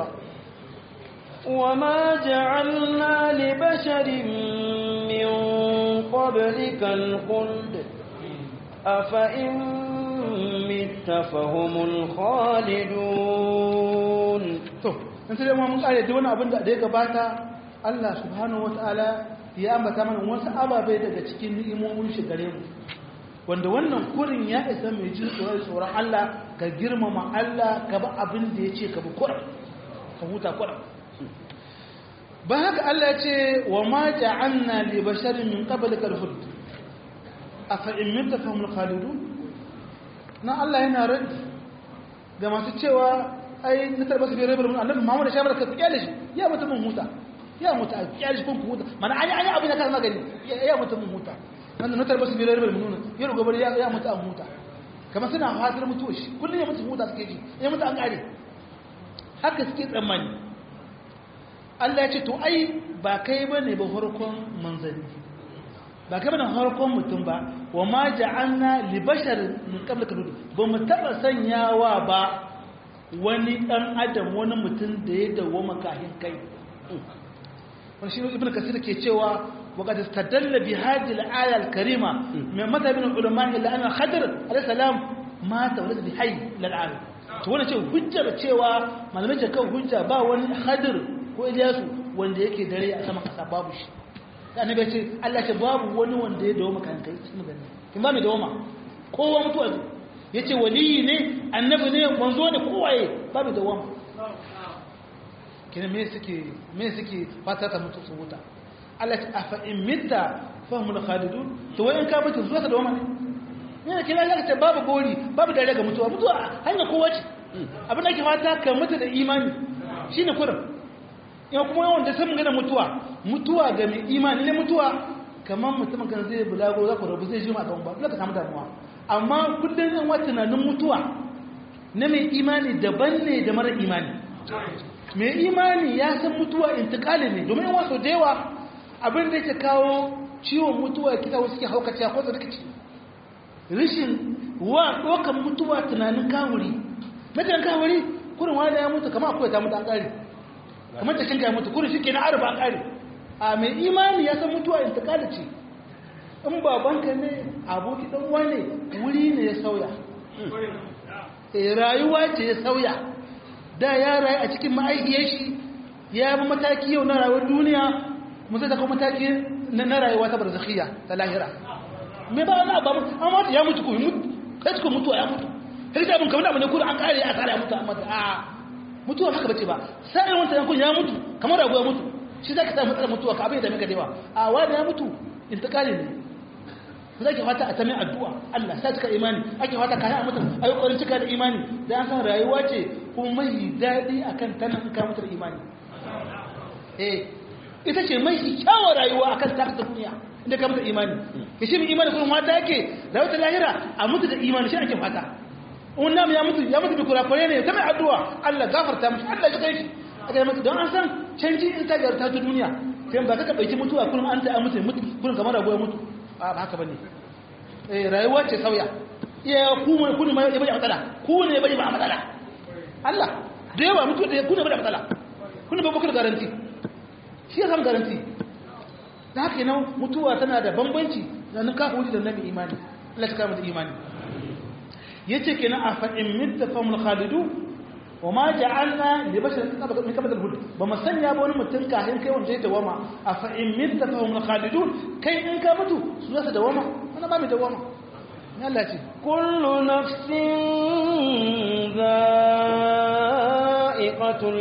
وما جعلنا لبشر من قبلك الخلد أفإن مت فهم الخالدون to in sai ma mun kare da wani abin da ya gabata Allah subhanahu wataala ya ambata mana wasu ababe daga cikin ni'imomin shi gare mu wanda wannan kurin ya isa mai jin tsoron tsoron Allah ka girmama Allah ka ba abin da ya ce ka bi kurin ka huta kurin ba haka Allah ya ce wa ma ja'alna li basharin min qablika al-khuld afa in mitta fahumul khalidun na Allah yana radi ga masu cewa ai na tarba su bai rabar mun annabi Muhammad shamar ka kyale shi ya mutu mun huta ya mutu a kyale shi kun huta mana ai ai abin da ka magani ya mutu mun huta nan na tarba su bai rabar mun ya rugo bari ya ya mutu an huta kamar suna fatar mutuwa shi kullum ya mutu huta suke ji ya mutu an kare haka suke tsammani Allah ya ce to ai ba kai bane ba farkon manzanni ba kai bane farkon mutum ba wa ma ja'alna li bashar min qablika ba mu taba sanyawa ba wani ɗan adam wani mutum da ya dawo makahin kai wani shi ibn kasir ke cewa وقد استدل بهذه الآية الكريمة من مذهب العلماء إلا أن الخضر عليه السلام مات ولد بحي للعالم to wannan ce hujjar cewa malamai ce kan hujja ba wani hadir ko Ilyasu wanda yake dare a sama kasa babu shi da annabi ce Allah ce babu wani wanda ya dawo maka kai cikin gani kin ba mai dawo ma kowa mutuwa ya ce waliyi ne annabi ne manzo ne kowaye babu da wama kina me suke me suke fata ta mutu su wuta Allah ta afa in mitta fahimul khalidun to wai in ka mutu zuwa ka da wama ne ne kina ga ce babu gori babu dare ga mutuwa mutuwa hanya kowa ce abin da ke fata ka mutu da imani shine kurin in kuma yawan da sun gana mutuwa mutuwa ga mai imani ne mutuwa kamar mutumin kan zai bulago za ku rabu zai jima kan ba dole ka samu damuwa amma kullum yan wata tunanin mutuwa na mai imani daban ne da mara imani mai imani ya san mutuwa intikali ne domin wasu da yawa abin da yake kawo ciwon mutuwa kita wasu ke haukaciya ko rikici rishin wa ɗaukan mutuwa tunanin kawuri mutuwan kawuri kurin wani ya mutu kama akwai ta mutu an ƙari kamar ta shinka ya mutu kurin shi ke na arba an ƙari a mai imani ya san mutuwa intikali ce in babanka ne aboki dan wane wuri ne ya sauya e rayuwa ce ya sauya da ya rayu a cikin ma'aikiyar shi ya yi mataki yau na rayuwar duniya musu da kuma mataki na rayuwa ta barzakhiya ta lahira me ba wani abu amma ya mutu ko mutu kai suka mutu ya mutu kai da abin kamar abin da kuma an kare a tsara ya mutu amma a mutuwa haka bace ba sai wanda yankun ya mutu kamar rago ya mutu shi zaka samu matsalar mutuwa ka abin da muka dewa a wani ya mutu intikali ne za ki fata a ta mai addu'a Allah sa cika imani ake fata kayan mutum a yi ƙwarin cika da imani da an san rayuwa ce kuma mai daɗi a kan tana in kamutar imani eh ita ce mai kyawar rayuwa a kan takata duniya inda kamutar imani ya shi mai imani kuma mata yake rayuwa ta lahira a mutu da imani shi ake fata un namu ya mutu ya mutu bi kurakure ne ta mai addu'a Allah gafarta mushi Allah ya kai shi aka yi mutu don an san canji in ta garta ta duniya sai ba ka ka ɗauki mutuwa kullum an ta a mutu mutu kullum kamar ragoya mutu ba haka bane eh rayuwa ce sauya iya ku mai kuni mai bai matsala ku ne bai ba matsala Allah da yawa mutu da ku ne bai matsala kun ba bakar garanti shi ya san garanti da haka nan mutuwa tana da bambanci da nan kafiri da nabi imani Allah ta kama da imani yace kenan a fa in mitta famul khalidu wa ma ja'alna li basharin min qabl al-hud ba mu sanya ba wani mutum kahin kai wanda ya dawama a fa in mitta famul khalidun kai in ka mutu su za su dawama wani ba mai dawama Allah ce kullu nafsin za'iqatul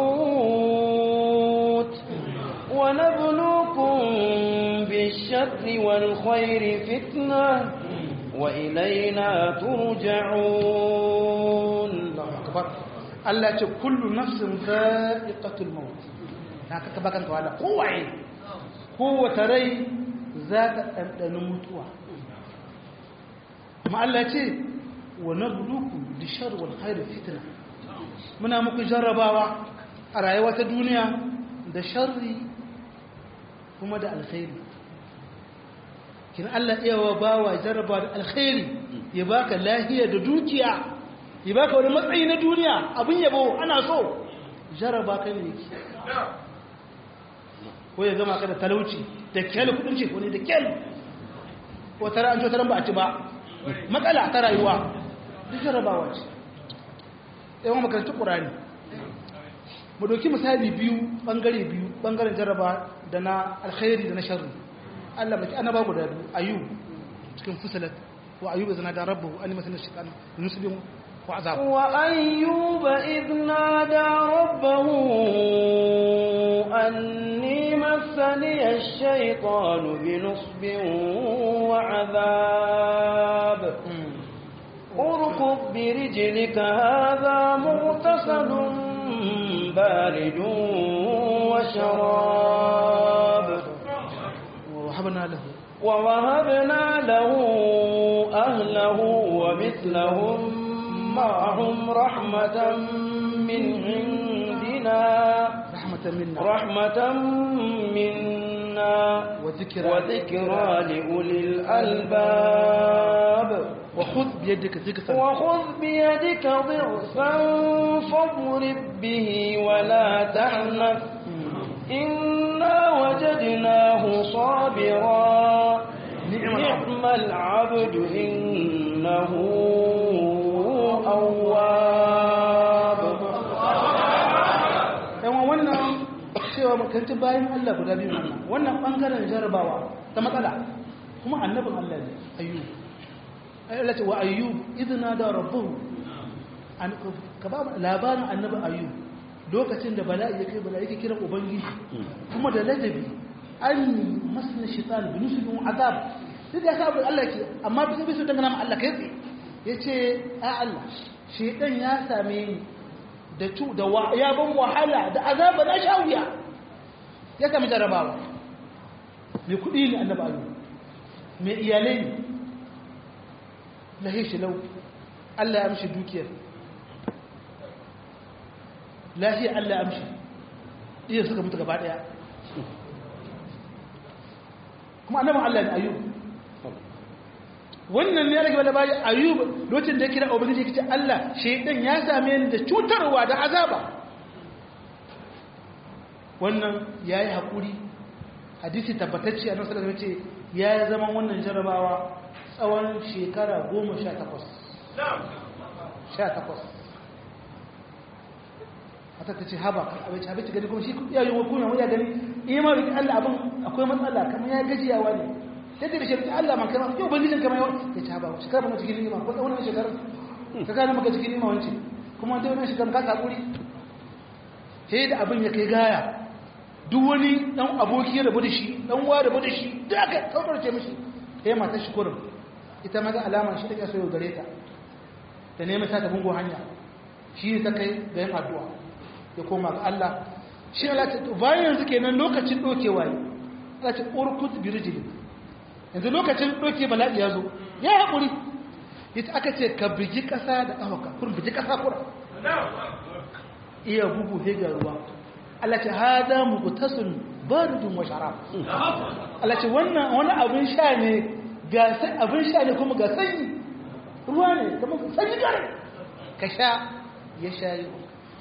maut wa nabluukum bish-sharri wal khairi fitnah wa ilayna turja'un Allahu akbar Allah ce kullu nafsin za'iqatul maut haka ka bakan ka wala kowaye kowace rai za ta ɗanɗani mutuwa kuma Allah ce wa nabluku bishar wal khair fitna muna muku jarrabawa a rayuwa ta duniya da sharri kuma da alkhairi kin Allah iyawa bawa jarraba da alkhairi ya baka lahiya da dukiya ya baka wani matsayi na duniya abin yabo ana so jarraba kai ne yake ko ya gama ka da talauci da kyal kudin ce wani da kyal ko tara an taran ba a ci ba matsala ta rayuwa duk jarrabawa ce yawan makarantar ƙurani mu ɗauki misali biyu ɓangare biyu ɓangaren jarraba da na alkhairi da na sharri Allah baki annaba guda biyu ayu cikin fusalat wa ayyuba zana da rabbahu an masana shaytan nusbin wa azab wa ayyuba idh nada rabbahu anni massani ash-shaytanu bi nusbin wa azab اركض برجلك هذا مغتسل بارد وشراب ووهبنا له ووهبنا له أهله ومثلهم معهم رحمة من عندنا رحمة منا رحمة منا وذكرى وذكرى لأولي الألباب وخذ بيدك ذكرا وخذ بيدك ضغثا فاضرب به ولا تحنث إنا وجدناه صابرا نعم نعم العبد إنه أواب yawan wannan cewa makanci bayan Allah guda biyu wannan wannan bangaren jarabawa ta matsala kuma annabin Allah ne ayyub Allah ce wa ayyub idna da rabbuhu an ka ba labarin annabi ayyub lokacin da bala'i ya kai bala'i yake kiran ubangiji kuma da ladabi an masna shaitan bi nusbin azab duk da sabon Allah ke amma bisa bisa dangana ma Allah kai tsaye yace a Allah shaitan ya same ni da cu da ya ban wahala da azaba na sha wuya ya sami jarabawa mai kuɗi ne annaba ayu mai iyalai ne lahi shi lau Allah ya amshi dukiyar lahi Allah ya amshi iya suka mutu gaba ɗaya kuma annaban Allah ne ayu wannan ne ya rage wani bayan ayyub lokacin da ya kira ubangiji ya ce Allah shaidan ya same ni da cutarwa da azaba wannan ya yi haƙuri hadisi tabbatacce a nasarar ya ce ya zama wannan jarabawa tsawon shekara goma sha takwas sha takwas hata ta ce haba abinci abinci gani kuma shi ya yi wakuna ya gani ima rikin Allah abin akwai matsala kamar ya gajiyawa ne yadda da shirka Allah man kama yau ubangijin kama yawan ya ci haɓa shekara ba cikin nima ko tsawon shekarar ka gane maka cikin nima wance kuma wanda wani shekarar ka kakuri sai da abin ya kai gaya duk wani dan aboki ya rabu da shi dan wa rabu da shi da aka kautarce mishi sai mata shi kurin ita maga alama shi take so yau gare ta da neman sa ta bungo hanya shi ne ta kai ga yin addu'a ya koma ga Allah shi Allah ta bayan yanzu kenan lokacin dokewa yi Allah ta urkut birjilin yanzu lokacin ɗauke bala'i ya zo ya haƙuri ita aka ce ka bigi ƙasa da ƙawaka kurin bigi ƙasa kura iya bugu hega ruwa Allah ce hada mugutasun baridun wa sharab Allah ce wannan wani abin sha ne ga abin sha ne kuma ga sanyi ruwa ne kuma sanyi gare ka sha ya sha yi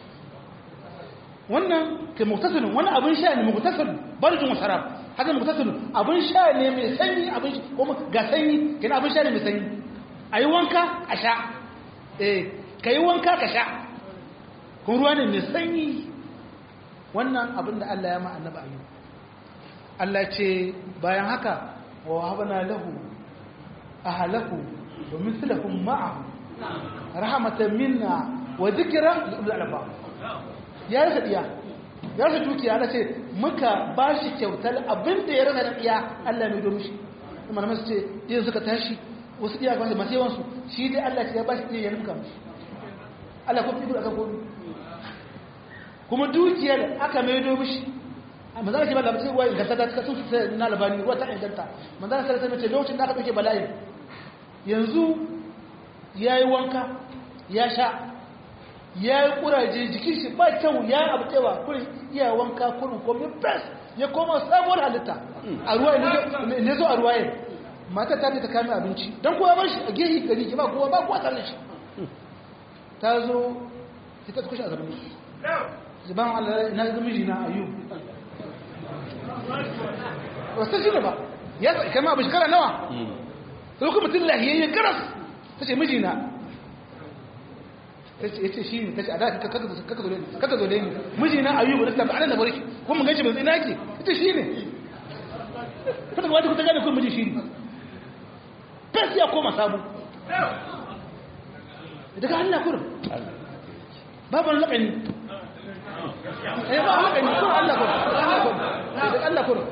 wannan ke mugutasun wani abin sha ne mugutasun baridun wa sharab haka mugutasun abin sha ne mai sanyi abin kuma ga sanyi kina abin sha ne mai sanyi ayi wanka a sha eh kai wanka ka sha kun ruwa ne mai sanyi wannan abin da Allah ya ma annabi ayyub Allah ce bayan haka wa habana lahu ahlahu wa mithlahum ma'ahu rahmatan minna wa dhikra lil albab ya rasa diya ya rasa dukiya Allah ce muka bashi kyautar abin da ya rasa da diya Allah mai domin shi kuma masu ce idan suka tashi wasu diya ba masu yawan su shi dai Allah ya bashi diya ya nuka mishi Allah ko fi aka ko kuma dukiyar aka maido mishi amma zaka ce ba ga sai wai ga saka ka sun na labani ruwa ta inganta manzo Allah sai ce lokacin da aka dauke bala'i yanzu ya yi wanka ya sha ya yi kuraje jikin shi ba kyau ya yi abu cewa kurin iya wanka kurin komi press ya koma sabuwar halitta a ruwa ne zo a ruwa yin mata ta ta kame abinci don kowa bar shi a gehi gari ki ba kowa ba kowa tare shi ta zo ita ta kushe a zarmi zuban allah na zama miji na ayu wasu shi ne ba ya kama abu shekara nawa sai kuma mutum lahiyayye garas ta ce miji na ya ce shi ne ta ce a da kaka zo ni miji na ayyubu da tabi anan da barki kuma mun ganshi bai zai naki ita shi ne kada wata kuta gane kun miji shi ne fes ya koma sabu daga Allah kurin babu laƙani eh ba laƙani kurin Allah kurin daga Allah kurin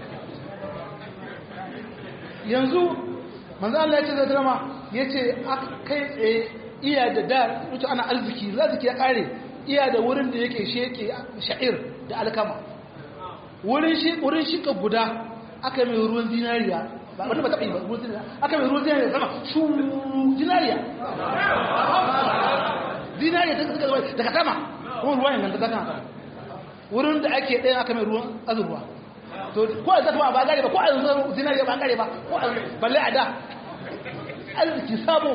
yanzu manzo Allah ya ce zai drama ya ce kai tsaye iya da da wuce ana arziki arziki ya kare iya da wurin da yake sheke sha'ir da alkama wurin shi wurin shika guda aka mai ruwan zinariya ba wanda ba taɓa yi ba ruwan zinariya aka mai ruwan zinariya sama shu zinariya zinariya ta suka zama daga sama kuma ruwan yanzu ta kan wurin da ake ɗaya aka mai ruwan azurwa to ko a zata ba gare ba ko a yanzu zinariya ba gare ba ko a balle a da arziki sabo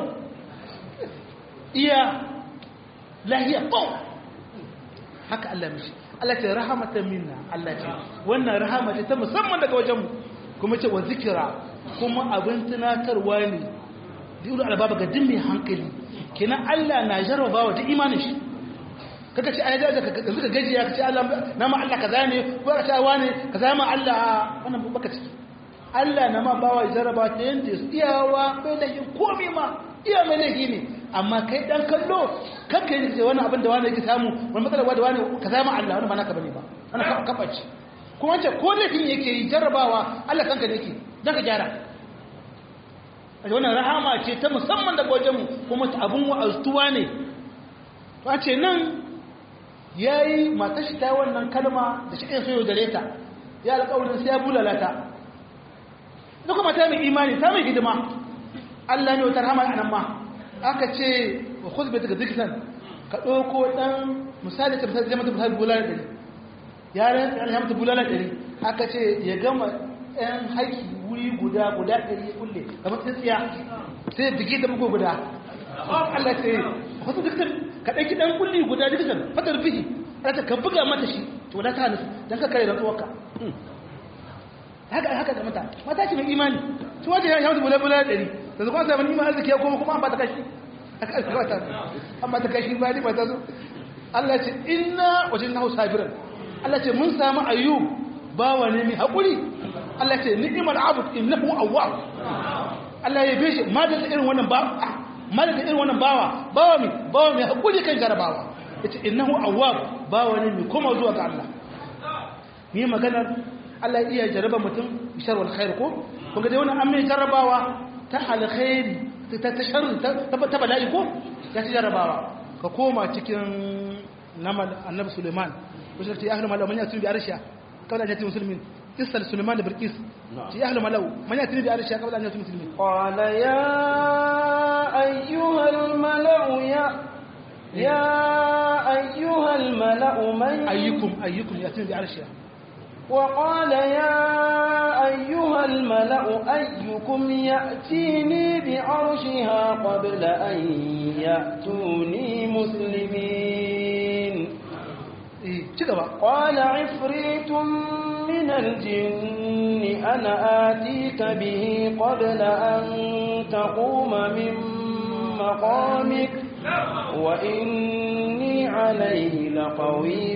iya lahiya bau haka Allah mishi Allah ce rahamatan minna Allah ce wannan rahama ce ta musamman daga wajenmu kuma ce wa zikira kuma abin tunatarwa ne duk albaba ga dimmi hankali kenan Allah na jarraba wa ta imanin shi kaka ce ai da ka zuka gajiya ka ce Allah na ma Allah kaza ne ko ka ce wane kaza ma Allah wannan baka ciki Allah na ma bawa jarraba ta yanda iyawa bai da komai ma iya mai laifi ne amma kai dan kallo kanka yi ce wani abin da wani yake samu wani matsala da wani ka zama Allah wani ba naka bane ba wani kafaci kuma wance ko laifin yake yi jarrabawa Allah kanka ne yake dan ka gyara wannan rahama ce ta musamman daga wajen mu kuma ta abun wa'azuwa ne ba ce nan yayi matar shi ta wannan kalma da shi kai so gare ta ya alƙawarin sai ya bulalata duk kuma ta mai imani ta mai hidima Allah ne wata rahama a nan ma aka ce wa khuzbe daga zikitan ka ɗauko ɗan misali ka misali mata misali bulala ɗari yaran ya mata bulala ɗari aka ce ya gama ɗan haiki wuri guda guda ɗari ya kulle kamar tsintsiya sai bige da bugu guda Allah ce wasu zikitan ka ɗauki ɗan kulli guda zikitan fatar bihi Allah ka buga mata shi to da ta nufi don ka kare rantsuwarka haka haka ga mata mata ce mai imani su waje ya mata bulala bulala ɗari da zuwa sabon iman arziki ya koma kuma an ba ta kashi an ba ta kashi ba ne ba ta zo Allah ce inna wajen nahu sabiran Allah ce mun samu ayyub bawa ne mai haƙuri Allah ce ni'imar abud innahu awwab Allah ya bishe ma da irin wannan ba ma da irin wannan bawa bawa mai bawa mai haƙuri kan jarabawa yace innahu awwab bawa ne mai koma zuwa ga Allah ni maganar Allah iya jaraba mutum bishar wal khair ko kun ga dai wannan an mai jarabawa ta alkhairi ta ta sharri ta bala'i ko ya ci jarabawa ka koma cikin namal annabi suleiman ko shi ya ahlu malau man yatun bi arsha kawai da musulmin isal suleiman da bilqis ci ahlu malau man yatun bi arsha kawai da musulmin qala ya ayyuhal malau ya ya ayyuhal malau man ayyukum ayyukum yatun bi arsha وقال يا أيها الملأ أيكم يأتيني بعرشها قبل أن يأتوني مسلمين قال عفريت من الجن أنا آتيك به قبل أن تقوم من مقامك وإني عليه لقوي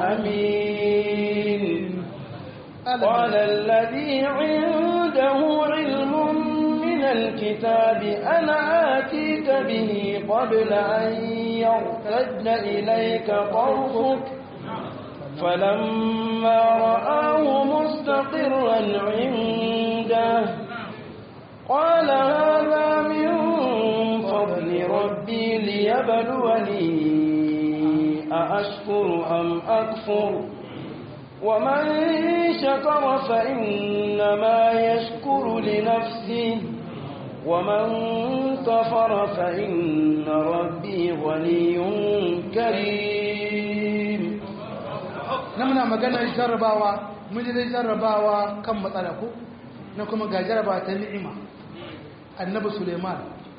أمين قال الذي عنده علم من الكتاب أنا آتيك به قبل أن يرتد إليك طرفك فلما رآه مستقرا عنده قال هذا من فضل ربي ليبلوني أأشكر أم أكفر ومن شكر فإنما يشكر لنفسه ومن كفر فإن ربي غني كريم na muna maganar jarrabawa mun ji dai jarrabawa kan matsala ko na kuma ga jarrabawa ta ni'ima annabi suleiman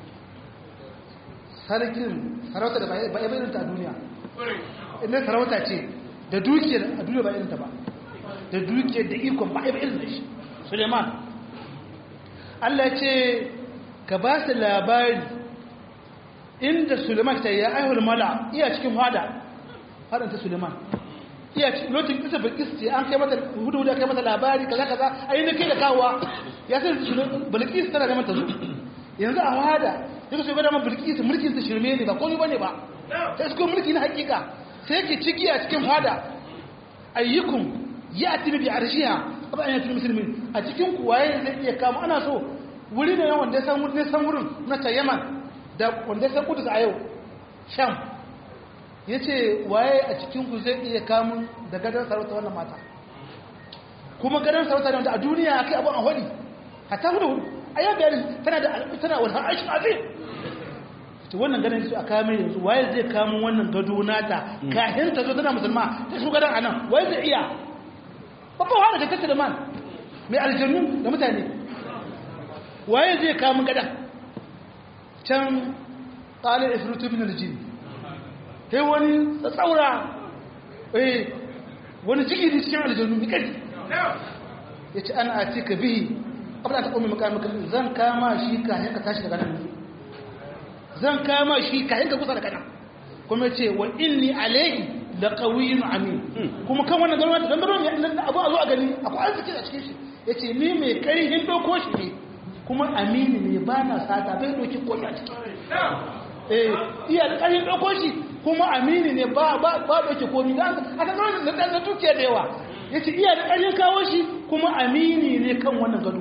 sarkin sarauta da ba ya bayyana ta a duniya inda sarauta ce da dukiyar a duniya ba irin ta ba da dukiyar da ikon ba ya bayyana da shi suleiman Allah ce ka ba su labari inda suleiman ta ya aihul mala iya cikin fada fadanta suleiman iya lokacin kisa bilkis ce an kai mata hudu hudu kai mata labari kaza kaza a yi na kai da kawowa ya sai bilkis tana neman ta zo yanzu a wada ya kasu gwada ma bilkis mulkin ta shirme ne ba komai bane ba sai su mulki na hakika sai yake ciki a cikin fada ayyukum ya atibi bi arshiha abu an yatul muslimin a cikin ku waye zai iya kama ana so wuri ne wanda ya san wurin san wurin na ta yaman da wanda ya san kudus a yau sham ya ce waye a cikinku zai iya kamun da gadon sarauta wannan mata kuma gadon sarauta ne wanda a duniya a kai abin a hudi a ta hudu a yau bayani tana da tana wani aishin abin ta wannan gadon su a kame yanzu waye zai kamun wannan gado nata kahin ta zo tana musulma ta su gadon a nan waye zai iya babban wani da tattara man mai aljannu da mutane waye zai kamun gadon can ƙalar ifritu bin aljini sai wani tsaura eh wani jigiri cikin aljanu mai kari ya ce ana a ce ka bihi abin da ta ƙomi makamaka zan kama shi kayan ka tashi daga nan zan kama shi kayan ka kusa daga nan kuma ce wa inni alaihi da ƙawiyin amin kuma kan wannan zama da zama da abu a zo a gani akwai arziki a cikin shi ya ce ni mai ƙarihin ɗauko shi ne kuma amini ne ba na sata bai ɗauki koyi a ciki iya da ƙarfin ɗauko shi kuma amini ne ba ɗauke komi da aka zama da ɗan dukiya da yawa ya ce iya da ƙarfin kawo shi kuma amini ne kan wannan gado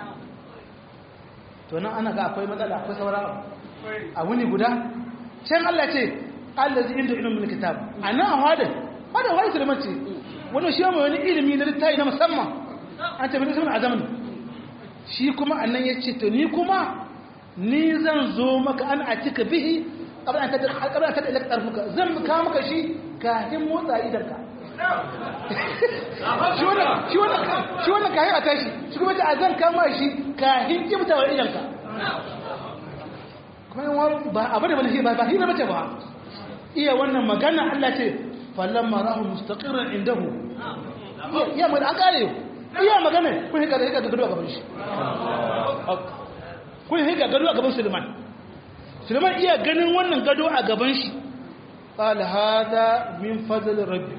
to nan ana ga akwai matsala akwai sauran abu a wuni guda can Allah ce Allah zai inda ilimin kitab a nan a hadin hadin hadin sulaiman ce wani shi mai wani ilimi na littafi na musamman an tafi da sunan azamin shi kuma annan ya ce to ni kuma ni zan zo maka an a cika bihi ƙabla an taɗa ilaka ƙarfuka zan ka maka shi kafin motsa idanka shi wannan kayan a tashi shi kuma a zan kama shi kafin ƙibtawar idanka kuma yin ba abu da wani shi ba ba shi na mace ba iya wannan magana Allah ce fallon marahu mustaƙirar indahu iya mai an ƙare iya magana kun hika da hika da gado a gaban shi kun hika gado a gaban suleiman suleiman iya ganin wannan gado a gaban shi ƙala hada min fadl rabbi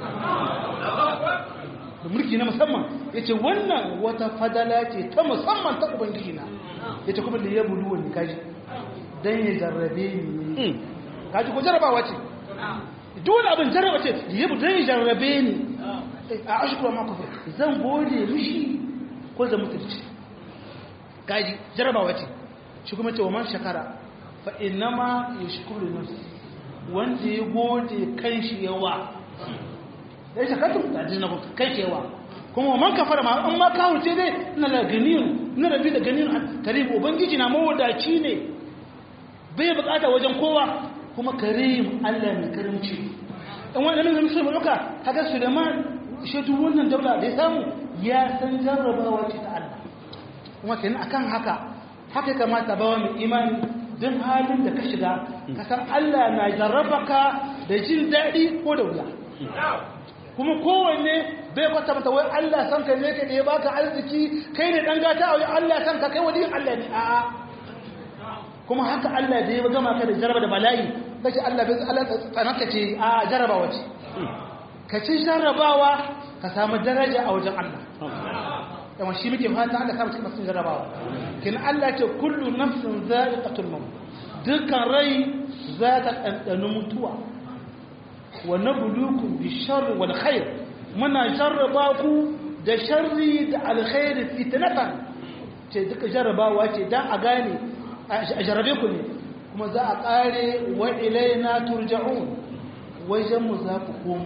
da mulki na musamman ya ce wannan wata fadala ce ta musamman ta ubangiji na ya ce kuma da ya bulu wani kaji don ya jarrabe ni kaji ko jarrabawa ce dole abin jarraba ce ya bu don ya jarrabe ni a ashikura makofi zan gode mishi ko zan mutunci kaji jarrabawa ce shi kuma ce wa man shakara fa innama yashkuru nafsi wanda ya gode kan shi yawa dai shakartu da jinna ko kan shi yawa kuma wa man kafara ma an ma kawo ce dai ina da ganiyun ina da bi da ganiyun karim ubangiji na mawadaci ne bai bukata wajen kowa kuma karim Allah mai karimci in wannan ne musulmi duka haka Suleiman shi duk wannan daula da ya samu ya san jarrabawa ce ta Allah kuma kenan akan haka haka kamata bawa mai imani don halin da ka shiga kasar Allah na jarrabaka da jin daɗi ko da wuya kuma kowanne bai kwata mata wai Allah san ka ne ka da ya baka arziki kai ne dan gata a wai Allah san ka kai wani Allah ne a'a kuma haka Allah da ya gama ka da jarraba da bala'i kace Allah bai Allah tsanaka ce a jarrabawa ce ka ci jarrabawa ka samu daraja a wajen Allah yawan shi muke fata Allah kama cikin masu jarrabawa kin Allah ce kullu nafsin za'iqatul maut dukkan rai za ta ɗanɗani mutuwa wa nabluukum bisharri wal khair muna jarraba ku da sharri da alkhairi fitnatan ce duka jarrabawa ce dan a gane a jarrabe ku ne kuma za a kare wa ilaina turja'un wajen mu za ku komo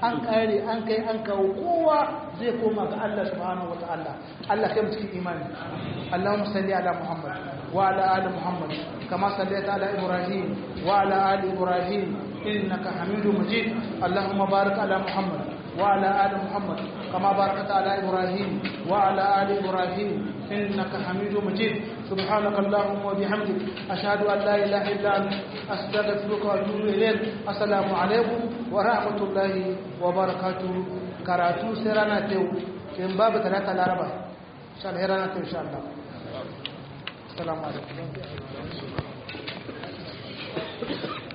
an kare an kai an kawo kowa zai koma ga Allah subhanahu wataala Allah kai mu cikin imani Allahumma salli ala Muhammad wa ala ali Muhammad kama sallaita ala Ibrahim wa ala ali Ibrahim innaka Hamidum Majid Allahumma barik ala Muhammad وعلى آل محمد كما باركت على إبراهيم وعلى آل إبراهيم إنك حميد مجيد سبحانك اللهم وبحمدك أشهد أن لا إله إلا أنت أستغفرك وأتوب إليك السلام عليكم ورحمة الله وبركاته كراتو سيرانا تيو في باب ثلاثة الأربعة إن شاء الله هرانا تيو إن شاء الله السلام عليكم